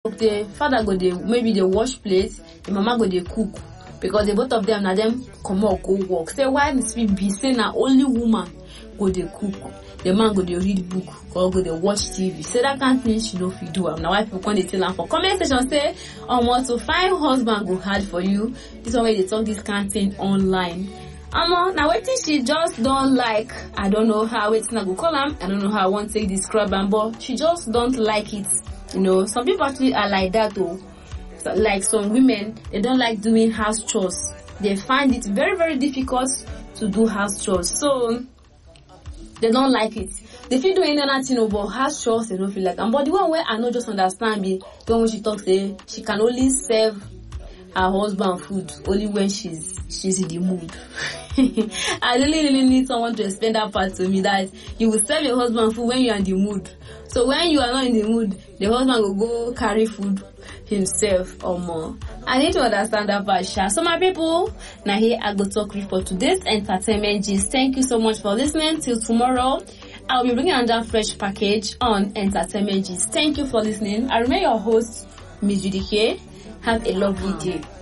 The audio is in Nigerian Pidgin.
the father go dey maybe dey wash plate the mama go dey cook because the both of them na them comot go work say why e fit be say na only woman go dey cook the man go dey read book or go dey watch tv say that kind thing she no fit do am na why people come dey tell am for comment section say omo to find husband go hard for you this one wey dey talk this kind thing online omo na wetin she just don like i don't know how wetin i go call am i don't know how i wan take describe am but she just don't like it you know some people actually are like that o so, like some women they don't like doing house chores they find it very very difficult to do house chores so they don't like it they fit do any other thing o but house chores they no fit like am but the one wey i no just understand be the one wey she talk say she can only serve her husband food only when she's she's in the mood i really really need someone to explain that part to me that you will serve your husband food when you are in the mood so when you are not in the mood the husband go go carry food himself or more i need to understand that part sha so my people na here i go talk reach for today's entertainment gist thank you so much for listening till tomorrow i'll be bringing another fresh package on entertainment gist thank you for listening i remain your host miss judy K. have a lovely day